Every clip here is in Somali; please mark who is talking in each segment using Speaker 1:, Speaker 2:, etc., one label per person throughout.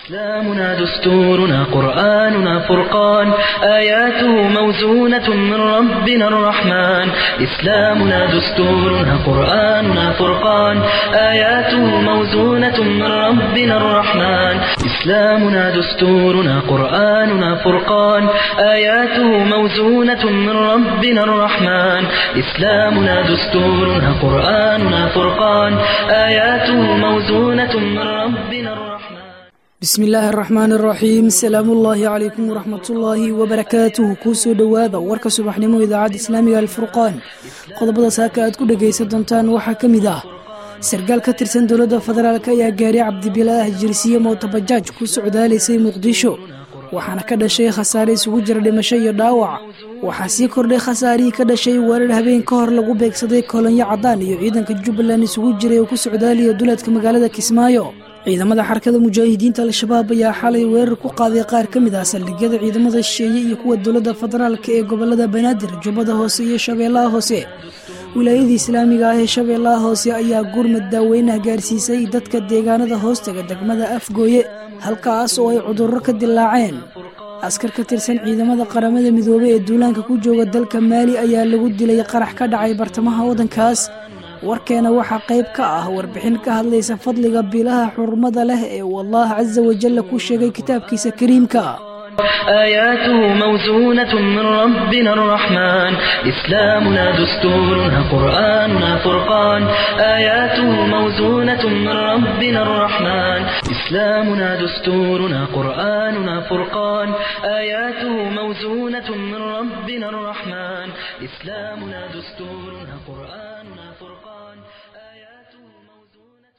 Speaker 1: إسلامنا دستورنا قرآننا فرقان آياته موزونة من ربنا الرحمن إسلامنا دستورنا قرآننا فرقان آياته موزونة من ربنا الرحمن إسلامنا دستورنا قرآننا فرقان آياته موزونة من ربنا الرحمن إسلامنا دستورنا قرآننا فرقان آياته موزونة من ربنا الرحمن
Speaker 2: bismi illaahi araxmaan araxiim salaamuullaahi calaykum waraxmatullaahi wabarakaatuhu kuu soo dhowaada warka subaxnimo idaacadda islaamiga alfurqaan qodobada saaka aad ku dhegaysan doontaan waxaa ka mid ah sarkaal ka tirsan dowladda federaalk ayaa gaari cabdibilaah jirsiye mootabajaaj ku socdaalaysay muqdisho waxaana ka dhashay khasaare isugu jira dhimasho iyo dhaawac waxaa sii kordhay khasaarihii ka dhashay weerar habeen ka hor lagu beegsaday kolonyo caddaan iyo ciidanka jubbaland isugu jiray oo ku socdaalaya duleedka magaalada kismaayo ciidamada xarakada mujaahidiinta al-shabaab ayaa xalay weerar ku qaaday qaar ka mid ah saldhigyada ciidamada shisheeye iyo kuwa dowladda federaalk ee gobolada banaadir jubbada hoose iyo shabeellaha hoose wilaayadii islaamiga ah ee shabeellaha hoose ayaa gurmad daaweynaha gaarsiisay dadka deegaanada hoostaga degmada afgooye halkaas oo ay cudurro ka dilaaceen askar ka tirsan ciidamada qaramada midoobey ee duulaanka ku jooga dalka maali ayaa lagu dilay qarax ka dhacay bartamaha waddankaas warkeena waxaa qayb ka ah warbixin ka hadlaysa fadliga bilaha xurmada leh ee uu allah casa wajalla ku sheegay kitaabkiisa kariimka
Speaker 1: آياته موزونة من ربنا الرحمن إسلامنا دستورنا قرآننا فرقان آياته موزونة من ربنا الرحمن إسلامنا دستورنا قرآننا فرقان آياته موزونة من ربنا الرحمن إسلامنا دستورنا قرآننا فرقان آياته موزونة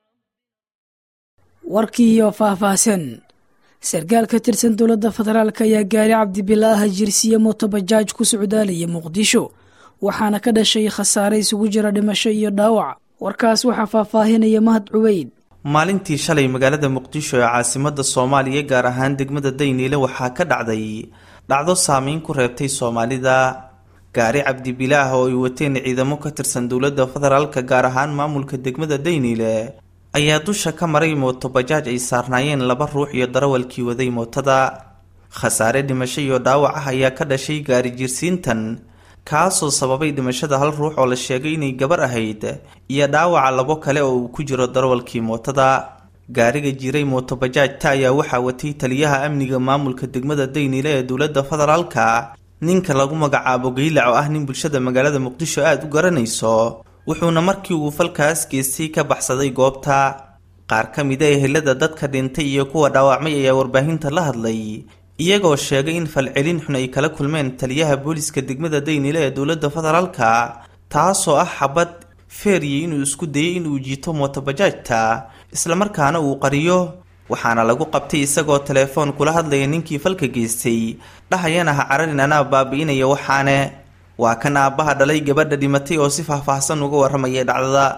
Speaker 2: warkii iyo faahfaahsan sarkaal ka tirsan dowladda federaalk ayaa gaari cabdibilaaha jirsiye mootobajaaj ku socdaalaya muqdisho waxaana ka dhashay khasaare isugu jira dhimasho iyo dhaawac warkaas waxaa faahfaahinaya mahad cubeyd
Speaker 3: maalintii shalay magaalada muqdisho ee caasimada soomaaliya gaar ahaan degmada dayniile waxaa ka dhacday dhacdo saameyn ku reebtay soomaalida gaari cabdibilaah oo ay wateen ciidamo ka tirsan dowladda federaalka gaar ahaan maamulka degmada dayniile ayaa dusha ka maray mootobajaaj ay saarnaayeen laba ruux iyo darawalkii waday mootada khasaare dhimasho iyo dhaawac ah ayaa ka dhashay gaari jirsiintan kaasoo sababay dhimashada hal ruux oo la sheegay inay gabar ahayd iyo dhaawaca labo kale oo uu ku jiro darawalkii mootada gaariga jiray mootobajaajta ayaa waxaa watay taliyaha amniga maamulka degmada dayniile ee dowladda federaalka ninka lagu magacaabo geylac oo ah nin bulshada magaalada muqdisho aada u garanayso wuxuuna markii uu falkaas geystay ka baxsaday goobta qaar ka mid a ehelada dadka dhintay iyo kuwa dhaawacmay ayaa warbaahinta la hadlay iyagoo sheegay in falcelin xun ay kala kulmeen taliyaha booliska degmada daynile ee dowladda federaalka taasoo ah xabad feeriye inuu isku dayay inuu jiito mootobajaajta islamarkaana uu qariyo waxaana lagu qabtay isagoo teleefoon kula hadlaya ninkii falka geystay dhahayana ha cararin anaa baabi'inaya waxaane waa kan aabbaha dhalay gabadha dhimatay oo si faahfaahsan uga warramayay dhacdada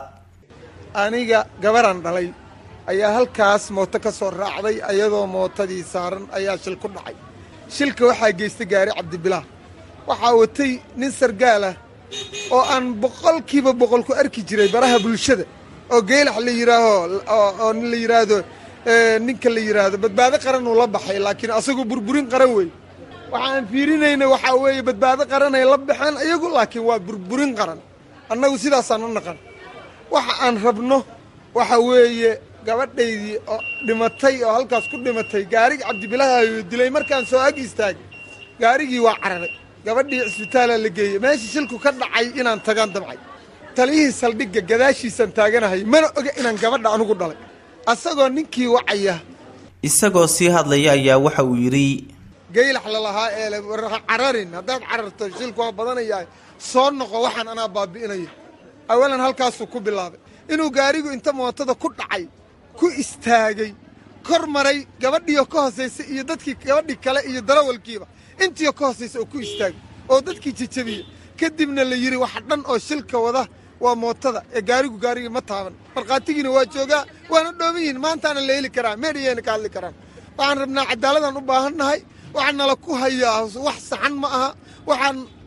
Speaker 4: aniga gabaran dhalay ayaa halkaas mooto ka soo raacday ayadoo mootadii saaran ayaa shil ku dhacay shilka waxaa geystay gaari cabdibilaah waxaa watay nin sargaalah oo aan boqolkiiba boqol ku arki jiray baraha bulshada oo geelax la yidhaaho oo nin la yidhaahdo ninka la yidhaahdo badbaado qaran uu la baxay laakiin asagoo burburin qaran wey waxaan fiirinayna waxaa weeye badbaado qaranay la baxeen iyagu laakiin waa burburin qaran annagu sidaasaan u naqan waxa aan rabno waxa weeye gabadhaydii oo dhimatay oo halkaas ku dhimatay gaarigi cabdibilaahayo dilay markaan soo ag istaagay gaarigii waa cararay gabadhii cisbitaalaa la geeyey meeshii shilku ka dhacay inaan tagaan damcay taliyihii saldhigga gadaashiisaan taaganahay mana oga inaan gabadha anugu dhalay asagoo ninkii wacaya
Speaker 3: isagoo sii hadlaya ayaa waxa uu yidhi
Speaker 4: geylax lalahaa ee cararin haddaad cararto shilku waa badanayaa soo noqo waxaan anaa baabi'inaya awalan halkaasuu ku bilaabay inuu gaarigu inta mootada ku dhacay ku istaagay kor maray gabadhiioo ka hoosaysa iyo dadkii gabadhii kale iyo darawalkiiba intiioo ka hoosaysa oo ku istaagay oo dadkii jejabiya kadibna la yidhi wax dhan oo shilka wada waa mootada ee gaarigu gaarigii ma taaban markhaatigiina waa joogaa waana dhooban yihiin maantaana la heli karaa meedhiyayna ka hadli karaan waxaan rabnaa cadaaladaan u baahannahay waxaa nala ku hayaa wax saxan ma aha waxaan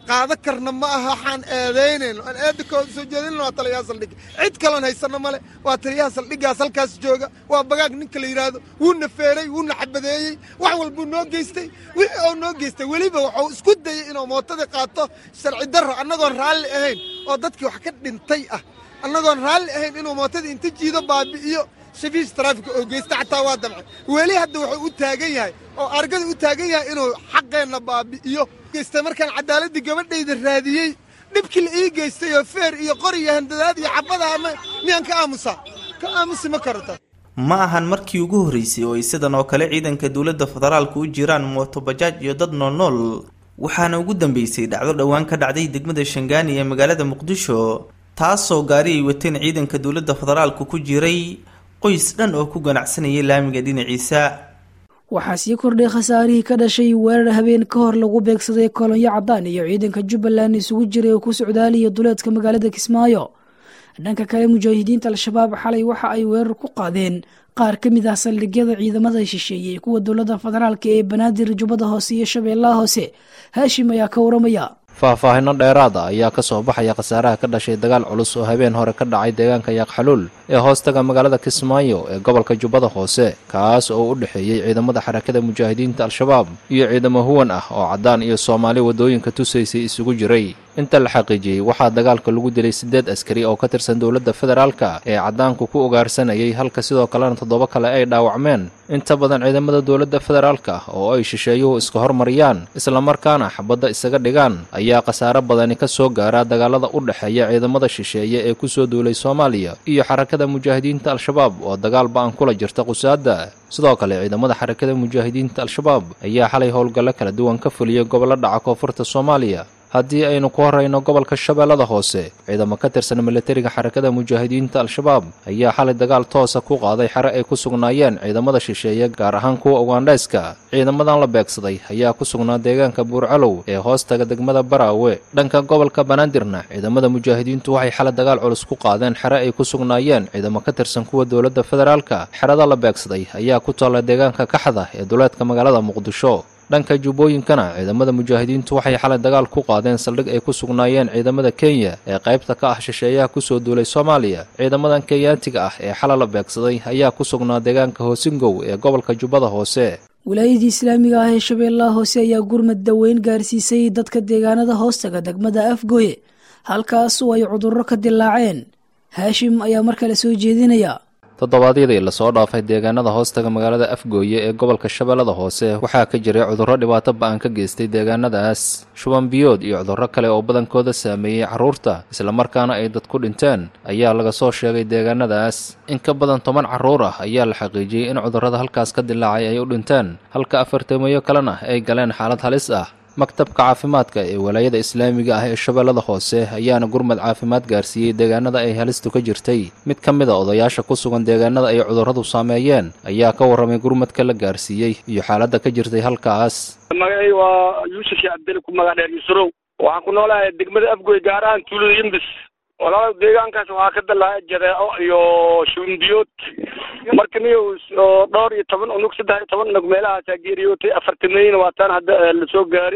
Speaker 4: qaado karna ma aha waxaan eedaynayno aan eedda kooda soo jeedinayno waa taliyaha saldhigga cid kaloon haysanno male waa taliyaha saldhiggaas halkaas jooga waa bagaag ninka la yidhaahdo wuuna feeray wuuna xabadeeyey wax walbuu noo geystay wixii oo noo geystay weliba wuxuu isku dayey inuu mootadii qaato sharci darro annagoon raalli ahayn oo dadkii wax ka dhintay ah annagoon raalli ahayn inuu mootadii inta jiido baabi'iyo shafiis taraafika oo geysta xataa waa damcay weli hadda wuxuu u taagan yahay oo argada u taagan yahay inuu xaqeenna baabi'iyo geystay markaan cadaaladii gabadhayda raadiyey dhibkii la ii geystay oo feer iyo qor iyo handadaad iyo xabadaha miyaan ka aamusaa ka aamusi ma karata
Speaker 3: ma ahan markii ugu horreysay oo ay sidan oo kale ciidanka dowladda federaalka u jiraan mootobajaaj iyo dad noolnool waxaana ugu dambeysay dhacdo dhowaan ka dhacday degmada shangaani ee magaalada muqdisho taasoo gaari ay wateen ciidanka dowladda federaalka ku jiray qoys dhan oo ku ganacsanayay laamiga dhinaciisa
Speaker 2: waxaa sii kordhay khasaarihii ka dhashay weerar habeen ka hor lagu beegsaday kolonyo cadaan iyo ciidanka jubbaland isugu jiray oo ku socdaaliya duleedka magaalada kismaayo dhanka kale mujaahidiinta al-shabaab xalay waxa ay weerar ku qaadeen qaar ka mid ah saldhigyada ciidamada shisheeyey kuwa dowladda federaalk ee banaadir jubbada hoose iyo shabeellaha hoose haashim ayaa ka waramaya
Speaker 5: faahfaahino dheeraada ayaa ka soo baxaya khasaaraha ka dhashay dagaal culus oo habeen hore ka dhacay deegaanka yaaqxaluul ee hoostaga magaalada kismaayo ee gobolka jubbada hoose kaas oo u dhexeeyey ciidamada xarakada mujaahidiinta al-shabaab iyo ciidamo huwan ah oo caddaan iyo soomaali waddooyinka tusaysay isugu jiray inta la xaqiijiyey waxaa dagaalka lagu dilay siddeed askari oo ka tirsan dowladda federaalka ee caddaanku ku ugaarsanayay halka sidoo kalena toddoba kale ay dhaawacmeen inta badan ciidamada dowladda federaalka oo ay shisheeyuhu iska hormariyaan islamarkaana xabadda isaga dhigaan ayaa khasaare badani ka soo gaara dagaalada u dhexeeya ciidamada shisheeye ee kusoo duulay soomaaliya iyo xarakada mujaahidiinta al-shabaab oo dagaal ba-an kula jirta qusaadda sidoo kale ciidamada xarakada mujaahidiinta al-shabaab ayaa xalay howlgallo kala duwan ka fuliyay gobollo dhaca koonfurta soomaaliya haddii aynu ku horrayno gobolka shabeellada hoose ciidamo ka tirsan milatariga xarakada mujaahidiinta al-shabaab ayaa xalay dagaal toosa ku qaaday xere ay ku sugnaayeen ciidamada shisheeye gaar ahaan kuwa ugandhayska ciidamadan la beegsaday ayaa ku sugnaa deegaanka buurcalow ee hoostaga degmada baraawe dhanka gobolka banaadirna ciidamada mujaahidiintu waxay xalay dagaal culus ku qaadeen xere ay ku sugnaayeen ciidamo ka tirsan kuwa dowladda federaalka xerada la beegsaday ayaa ku taalla deegaanka kaxda ee duleedka magaalada muqdisho dhanka jubbooyinkana ciidamada mujaahidiintu waxay xalay dagaal ku qaadeen saldhig ay ku sugnaayeen ciidamada kenya ee qaybta ka ah shisheeyaha kusoo duulay soomaaliya ciidamadan kenyaatiga ah ee xalay la beegsaday ayaa ku sugnaa deegaanka hoosingow ee gobolka jubbada hoose
Speaker 2: wilaayadii islaamiga ah ee shabeellaha hoose ayaa gurmad daweyn gaarsiisay dadka deegaanada hoostaga degmada afgoye halkaas oo ay cudurro ka dilaaceen haashim ayaa mar kale soo jeedinaya
Speaker 5: toddobaadyadii lasoo dhaafay deegaanada hoostaga magaalada afgooye ee gobolka shabeellada hoose waxaa ka jiray cudurro dhibaato ba-an ka geystay deegaanadaas shuban biyood iyo cudurro kale oo badankooda saameeyey carruurta islamarkaana ay dad ku dhinteen ayaa laga soo sheegay deegaanadaas in ka badan toban carruur ah ayaa la xaqiijiyey in cudurrada halkaas ka dilaacay ay u dhinteen halka afartameeyo kalena ay galeen xaalad halis ah maktabka caafimaadka ee walaayada islaamiga ah ee shabeellada hoose ayaana gurmad caafimaad gaarsiiyey deegaanada ay halistu ka jirtay mid ka mid a odayaasha ku sugan deegaanada ay cudurradu saameeyeen ayaa ka warramay gurmadka la gaarsiiyey iyo xaaladda ka jirtay halkaas
Speaker 6: magacay waa yuusuf shee cabdeli ku magac dheer yusurow waxaan ku noolahay degmada afgoy gaar ahaan tuulada yimbis walaal deegaankaas waxaa ka dalaacay jadeeco iyo shubinbiyood marka niyo dhowr iyo toban unug saddex iyo toban unug meelahaasaa geeriyootay afartameeyna waa taan hadda lasoo gaari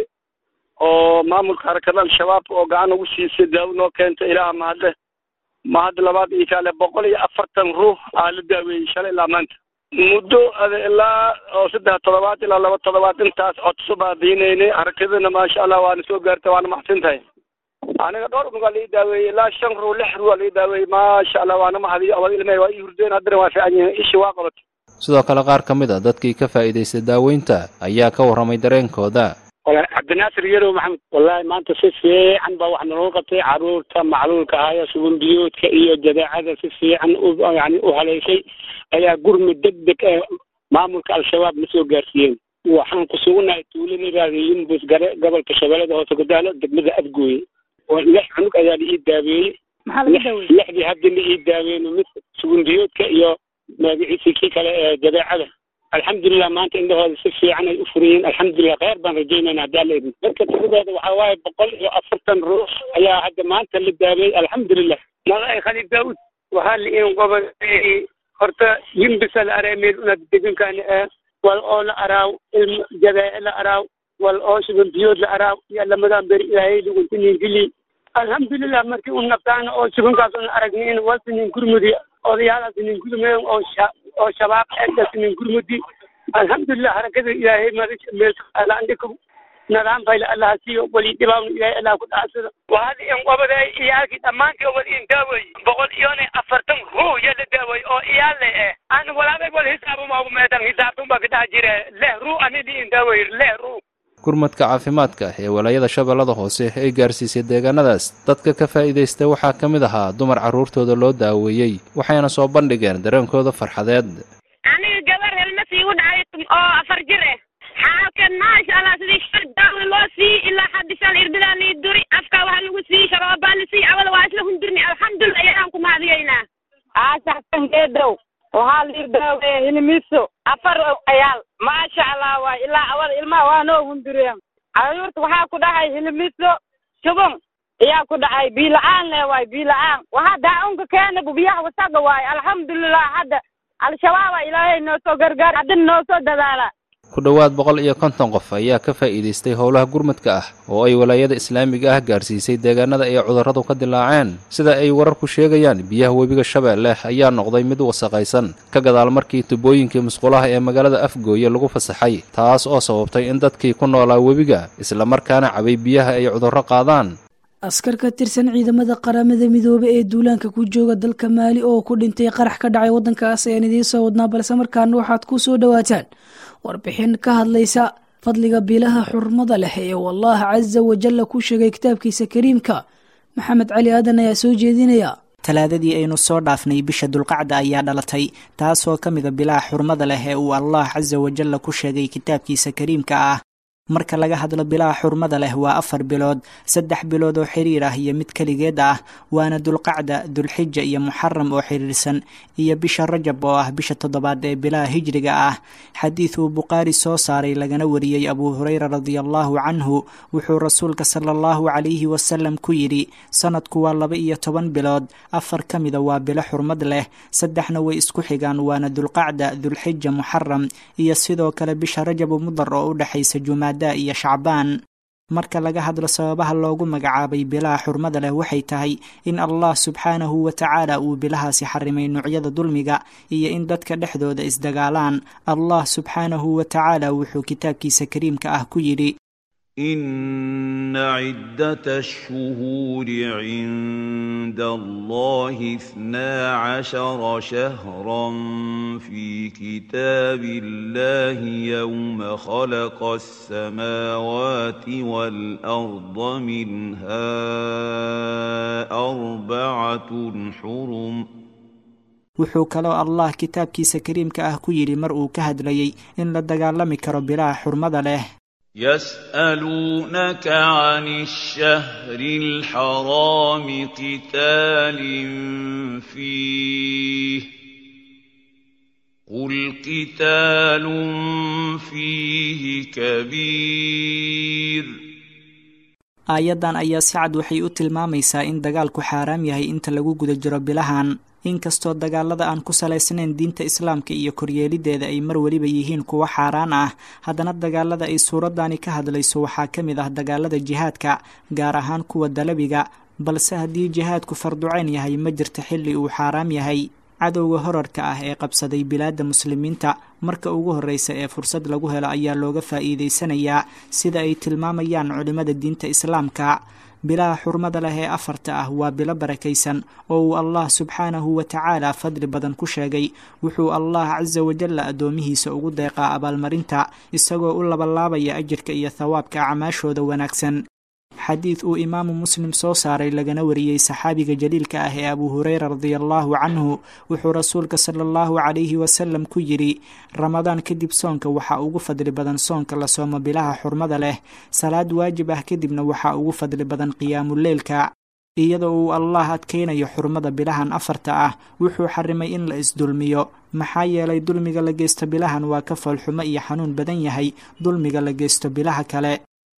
Speaker 6: oo maamulka harakada al-shabaab oo gacan ugu siisay daawo noo keentay ilaaha mahadle mahad labaad iyo kaale boqol iyo afartan ruux aa la daaweeyey shalay ilaa maanta muddo ada ilaa oo saddex toddobaad ilaa laba toddobaad intaas codso baadiinaynay harakadana maasha allah waana soo gaartay waana maxsan tahay aniga dhowr unug aa lai daaweeyey ilaa shan ruux lix ruux aa lai daaweeyey maasha allah waana mahadiyo abad ilmey waa ii hurdeen haddana waa fiican yihiin ishii waa qabatay
Speaker 5: sidoo kale qaar ka mid a dadkii ka faa'iidaystay daaweynta ayaa ka warramay dareenkooda
Speaker 6: walahi cabdinaasir yarow maxamed wallahi maanta si fiican baa wax naloo qabtay carruurta macluulka ahaya subanbiyoodka iyo jadeecada si fiican u yani u haleyshay ayaa gurmud deg deg ee maamulka al-shabaab na soo gaarsiiyeen waxaan ku sugunnahay tuuladadaada yumbus gare gobolka shabeellada hoose gadaalo degmada afgooye oo lix cunug ayaa la ii daaweeyey lixdii hadda la ii daaweeyno mid subanbiyoodka iyo magaciisii kii kale ee jadeecada alxamdulilah maanta indhahooda si fiican ay u furiyeen alxamdulilah kheyr baan rajaynayna haddii alla idin marka tiradooda waxaa waaye boqol iyo afartan ruux ayaa hadda maanta la daaweeyey alxamdulilah magacay khaliif daawud waxaa la iin gobol horta yimbisa la araa meel una degankaani ah wal oo la araaw ilmo jadee la araaw
Speaker 7: wal oo shuban biyood la araa iyo lamadan beri ilaahay dhuguntinin geli alxamdulilah markii u naftaan oo shubankaas un aragnin walsinin gurmudi odayaalaas nin gurmeen oo sha oo shabaab egas nin gurmudi alxamdulilah harakada ilaahay meelalaandhiko nidaam fayla allaha siiyo wali dhibaawna ilaahay allah ku dhacsado waxaad in qabaday iyaalkii dhammaantii wal in daaway boqol iyone afartan ruu ya la daaway oo iyaale eh an walaabay wal hisaabumaagu meedan hisaabtunba ka dhax jire leh ruu anidi in daaway leh ruu
Speaker 5: gurmadka caafimaadka ee walaayada shabeellada hoose ay gaarsiisay deegaanadaas dadka ka faa'iidaysta waxaa ka mid ahaa dumar carruurtooda loo daaweeyey waxayna soo bandhigeen dareenkooda farxadeed
Speaker 8: aniga gabar helma sii u dhacay oo afar jir eh xaalkan maasha allah sidii shar daawi loo sii ilaa hadda shan irbidaa nii duri afka waxa lagu sii sharoobaa la sii awada waa isla hundurni alxamdulillah ayaan ku mahadiyaynaa
Speaker 9: aasaxsan geedow waxaa liir daaweeye hilimiso afar ayaal maasha allah waay ilaa awada ilmaha waa noo hundureen caruurta waxaa ku dhacay hilimiso shubon ayaa ku dhacay biila-aan le waay biila-aan waxaa daa-unka keena biyaha wasaga waay alxamdulilah hadda al-shabaaba ilaahay noo soo gargaar haddina noo soo dadaala
Speaker 5: ku dhowaad boqol iyo konton qof ayaa ka faa'iidaystay howlaha gurmadka ah oo ay walaayada islaamiga ah gaarsiisay deegaanada ay cudurradu ka dilaaceen sida ay wararku sheegayaan biyaha webiga shabeelle ayaa noqday mid wasaqaysan ka gadaal markii tubooyinkii musqulaha ee magaalada afgooye lagu fasaxay taas oo sababtay in dadkii ku noolaa webiga islamarkaana cabay biyaha ay cudurro qaadaan
Speaker 2: askar ka tirsan ciidamada qaramada midoobe ee duulaanka ku jooga dalka maali oo ku dhintay qarax ka dhacay waddankaas ayaan idiin soo wadnaa balse markaana waxaad ku soo dhowaataan warbixin ka hadlaysa fadliga bilaha xurmada leh ee wallah casa wajalla ku sheegay kitaabkiisa kariimka maxamed cali aadan ayaa soo jeedinaya
Speaker 10: talaadadii aynu soo dhaafnay bisha dulqacda ayaa dhalatay taasoo ka mida bilaha xurmada leh ee uu allah casa wajalla ku sheegay kitaabkiisa kariimka ah marka laga hadlo bilaha xurmada leh waa afar bilood saddex bilood oo xiriir ah iyo mid keligeed ah waana dulqacda dulxija iyo muxaram oo xiriirsan iyo bisha rajab oo ah bisha toddobaad ee bilaha hijriga ah xadiid uu bukhaari soo saaray lagana wariyey abuu hureyra radiallahu canhu wuxuu rasuulka sala allahu calayhi wasalam ku yidhi sanadku waa laba iyo toban bilood afar ka mida waa bilo xurmad leh saddexna way isku xigaan waana dulqacda dulxija muxaram iyo sidoo kale bisha rajabu mudar oo u dhexaysa jumaad iyo shacbaan marka laga hadlo sababaha loogu magacaabay bilaha xurmada leh waxay tahay in allah subxaanahu wa tacaala uu bilahaasi xarimay noocyada dulmiga iyo in dadka dhexdooda isdagaalaan allah subxaanahu wa tacaala wuxuu kitaabkiisa kariimka ah ku yidhi
Speaker 11: إن عدة الشهور عند الله اثنا عشر شهرا في كتاب الله يوم خلق السماوات والأرض منها أربعة حرم
Speaker 10: wuxuu kaloo allah kitaabkiisa kariimka ah ku yidhi mar uu ka hadlayey in la dagaalami karo bilaha xurmada leh
Speaker 11: يسألونك عن الشهر الحرام قتال فيه قل قتال فيه كبير
Speaker 10: aayaddan ayaa si cad waxay u tilmaamaysaa in dagaalku xaaraam yahay inta lagu guda jiro bilahan inkastoo dagaalada aan ku salaysnayn diinta islaamka iyo koryeelideeda ay mar weliba yihiin kuwo xaaraan ah haddana dagaalada ay suuraddani ka hadlayso waxaa ka mid ah dagaalada jihaadka gaar ahaan kuwa dalabiga balse haddii jihaadku farducayn yahay ma jirta xilli uu xaaraam yahay cadowga horarka ah ee qabsaday bilaadda muslimiinta marka ugu horreysa ee fursad lagu helo ayaa looga faa'iidaysanayaa sida ay tilmaamayaan culimmada diinta islaamka bilaha xurmada leh ee afarta ah waa bilo barakaysan oo uu allah subxaanahu wa tacaala fadli badan ku sheegay wuxuu allah casa wajalla addoomihiisa ugu deeqaa abaalmarinta isagoo u labalaabaya ajirka iyo thawaabka acmaashooda wanaagsan xadiid uu imaamu muslim soo saaray lagana wariyey saxaabiga jaliilka ah ee abuu hureyra radiallahu canhu wuxuu rasuulka sala allahu calayhi wasalam ku yidhi ramadaan kadib soonka waxaa ugu fadli badan soonka la soomo bilaha xurmada leh salaad waajib ah kadibna waxaa ugu fadli badan qiyaamuleylka iyadoo uu allah adkaynayo xurmada bilahan afarta ah wuxuu xarimay in la isdulmiyo maxaa yeelay dulmiga la geysto bilahan waa ka foolxumo iyo xanuun badan yahay dulmiga la geysto bilaha kale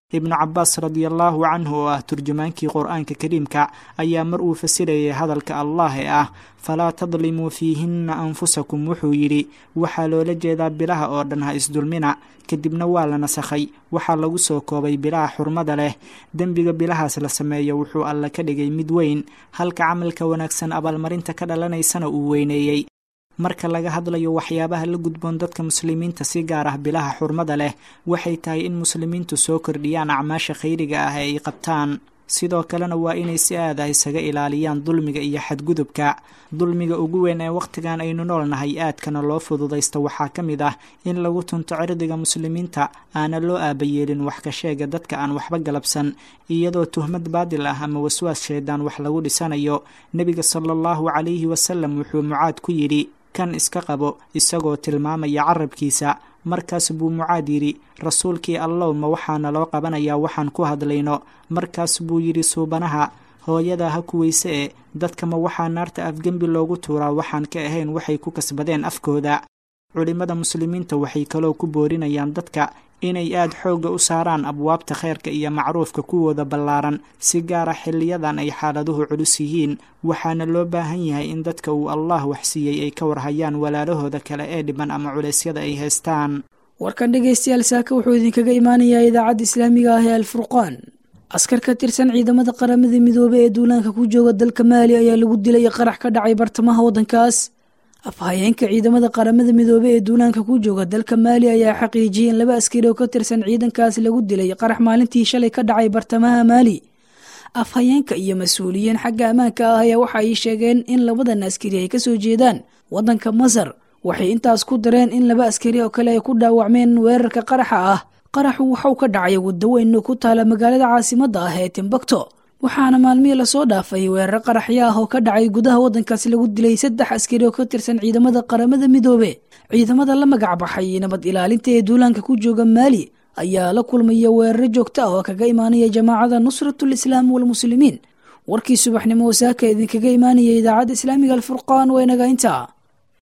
Speaker 10: ibnu cabaas radiallaahu canhu oo ah turjumaankii qur-aanka kariimka ayaa mar uu fasirayay hadalka allah ee ah falaa tadlimuu fiihinna anfusakum wuxuu yidhi waxaa loola jeedaa bilaha oo dhan ha isdulmina kadibna waa la nasakhay waxaa lagu soo koobay bilaha xurmada leh dembiga bilahaas la sameeyo wuxuu alla ka dhigay mid weyn halka camalka wanaagsan abaalmarinta ka dhalanaysana uu weyneeyey marka laga hadlayo waxyaabaha la gudboon dadka muslimiinta si gaar ah bilaha xurmada leh waxay tahay in muslimiintu soo kordhiyaan acmaasha khayriga ah ee ay qabtaan sidoo kalena waa inay si aad ah isaga ilaaliyaan dulmiga iyo xadgudubka dulmiga ugu weyn ee wakhtigan aynu noolnahay aadkana loo fududaysta waxaa ka mid ah in lagu tunto cirdiga muslimiinta aana loo aabayeelin wax ka sheega dadka aan waxba galabsan iyadoo tuhmad baadil ah ama waswaas sheedaan wax lagu dhisanayo nebiga sala allahu calayhi wasalam wuxuu mucaad ku yidhi kan iska qabo isagoo tilmaamaya carabkiisa markaas buu mucaad yidhi rasuulkii allow ma waxaana loo qabanayaa waxaan ku hadlayno markaas buu yidhi suubanaha hooyada ha kuweyse e dadka ma waxaa naarta afgembi loogu tuuraa waxaan ka ahayn waxay ku kasbadeen afkooda culimmada muslimiinta waxay kaloo ku boorinayaan dadka inay aad xoogga u saaraan abwaabta khayrka iyo macruufka kuwooda ballaaran si gaara xiliyadan ay xaaladuhu culus yihiin waxaana loo baahan yahay in dadka uu allah waxsiiyey ay ka warhayaan walaalahooda kale ee dhiban ama culeysyada ay haystaan
Speaker 2: warkan dhegaystayaal saaka wuxuu idinkaga imaanayaa idaacadda islaamiga ah ee alfurqaan askar ka tirsan ciidamada qaramada midoobey ee duulaanka ku jooga dalka maali ayaa lagu dilay qarax ka dhacay bartamaha waddankaas afhayeenka ciidamada qaramada midoobey ee duulaanka ku jooga dalka maali ayaa xaqiijiyay in laba askari oo ka tirsan ciidankaas lagu dilay qarax maalintii shalay ka dhacay bartamaha maali afhayeenka iyo mas-uuliyiin xagga ammaanka ah ayaa waxa ay sheegeen in labadan askari ay kasoo jeedaan waddanka masar waxay intaas ku dareen in laba askari oo kale ay ku dhaawacmeen weerarka qaraxa ah qaraxu waxau ka dhacay waddo weyn ku taala magaalada caasimadda ah ee timbukto waxaana maalmihii lasoo dhaafay weerar qaraxyo ah oo ka dhacay gudaha waddankaasi lagu dilay saddex askari oo ka tirsan ciidamada qaramada midoobe ciidamada la magac baxay nabad ilaalinta ee duulaanka ku jooga maali ayaa la kulmaya weeraro joogto ah oo kaga imaanaya jamaacada nusratul islaam walmuslimiin warkii subaxnimo wasaaka idinkaga imaanaya idaacadda islaamiga alfurqaan waa inaga intaa